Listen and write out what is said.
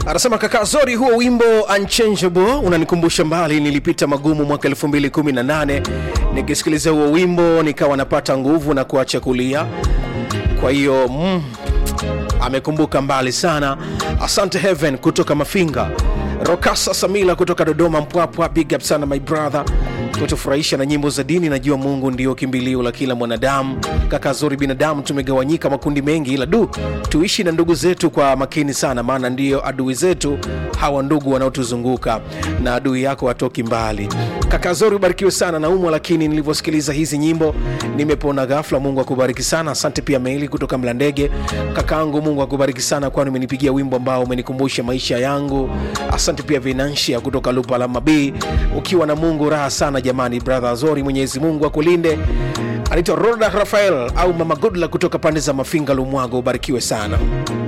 anasema kaka zori huo wimbo unchangeable unanikumbusha mbali nilipita magumu mwaka 218 nikisikiliza huo wimbo nikawa napata nguvu na kuacha kulia kwa hiyo mm, amekumbuka mbali sana asante heaven kutoka mafinga rokasa samila kutoka dodoma mpwapwa big up sana my brother kutufurahisha na nyimbo za dini najua mungu ndio kimbilio la kila mwanadamu kaka zuri binadamu tumegawanyika makundi mengi ila du tuishi na ndugu zetu kwa makini sana maana ndiyo adui zetu hawa ndugu wanaotuzunguka na adui yako hatoki mbali kaka zuri ubarikiwe sana naumwa lakini nilivyosikiliza hizi nyimbo nimepona ghafla mungu akubariki sana asante pia meli kutoka mlandege kakaangu mungu akubariki sana kwani umenipigia wimbo ambao umenikumbusha maisha yangu asante pia vinanshia kutoka lupalama b ukiwa na mungu raha sana jamani brother zori mwenyezi mungu akulinde anaitwa roda rafael au mama godla kutoka pande za mafinga lumwago ubarikiwe sana